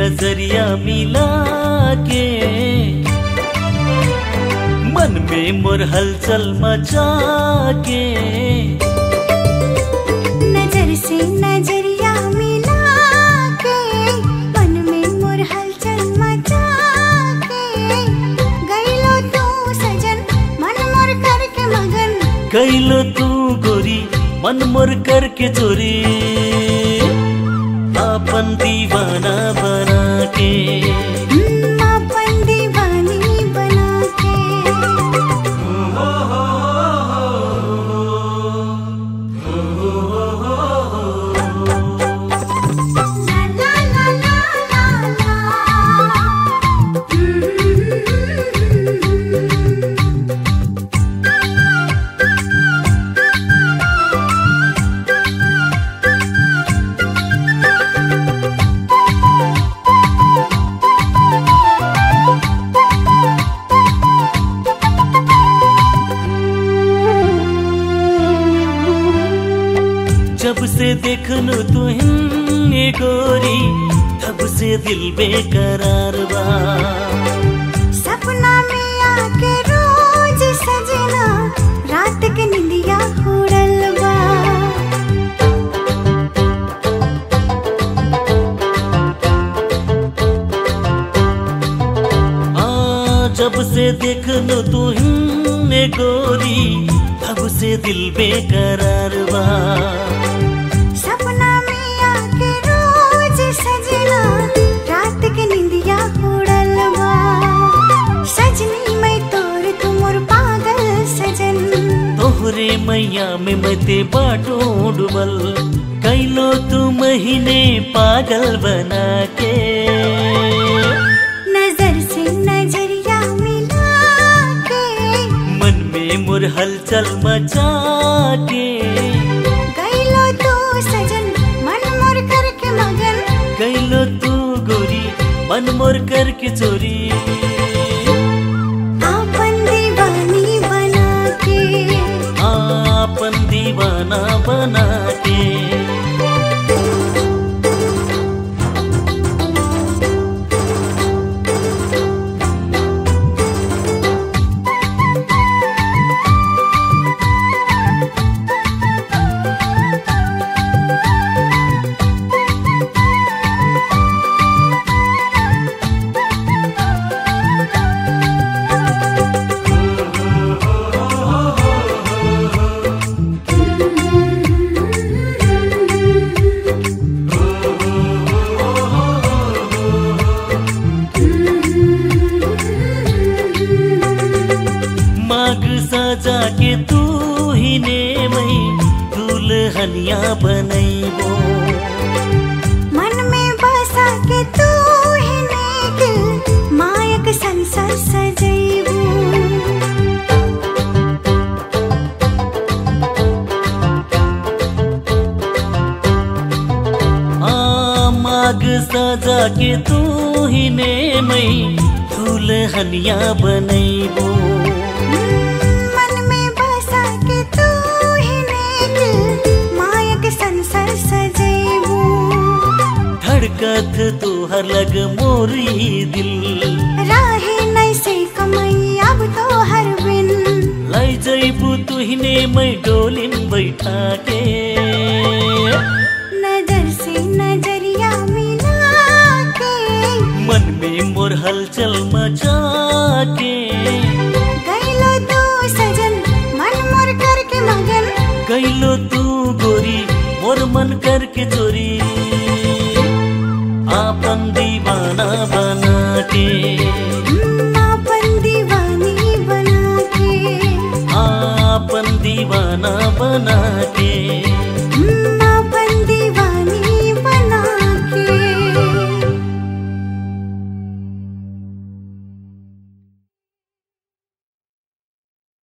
नजरिया मिला के मन में मोर हलचल मचा के नजर से नजरिया मिला के मन में मोर हलचल मचा के गईलो तू सजन मन मोर करके मगन कैलो तू गोरी मन मोर करके चोरी अपन दीवाना बना के हम्म, अपन दीवानी बना के ला ला ला ला ला ला जब से देखनु तुहिने गोरी तब से दिल बेकरार बा सपना में आके रोज सजना रात के निंदिया उड़ल बा आ जब से देखनु तुहिने गोरी तब से दिल बेकरार बा सपना में आके रोज सजना रात के निंदिया उड़ल बा सजनी मैं तोर तुमोर पागल सजन तोहरे मैया में मते बाटो डुबल कैलो तू महीने पागल बना के नजर से नजरिया मिला के मन में मुर हलचल मचा के गईलो तू सजन मन मोर करके मगन कैलो तू गोरी मन मोर करके चोरी आपन दीवानी बना के आपन दीवाना बना के माग सजा के तू ही ने मई दुल्हनिया बनैबो मन में बसा के तू ही ने दिल मायक संसार सजैबू आ माग सजा के तू ही ने मई दुल्हनिया बनैबो मन में बसा के तू ही ने दिल मायक संसार सजैबू धड़कत तुहर लग मोरी दिल राहे नहीं से कमई अब तो हर बिन लाई जैबू तुहिने मैं डोलिन बैठा के नजर से नजरिया मिला के मन में मोर हलचल मचा के गईलो तू सजन मन मोर करके मगन कैलो तू गोरी मोर मन करके चोरी आपन दीवाना बना के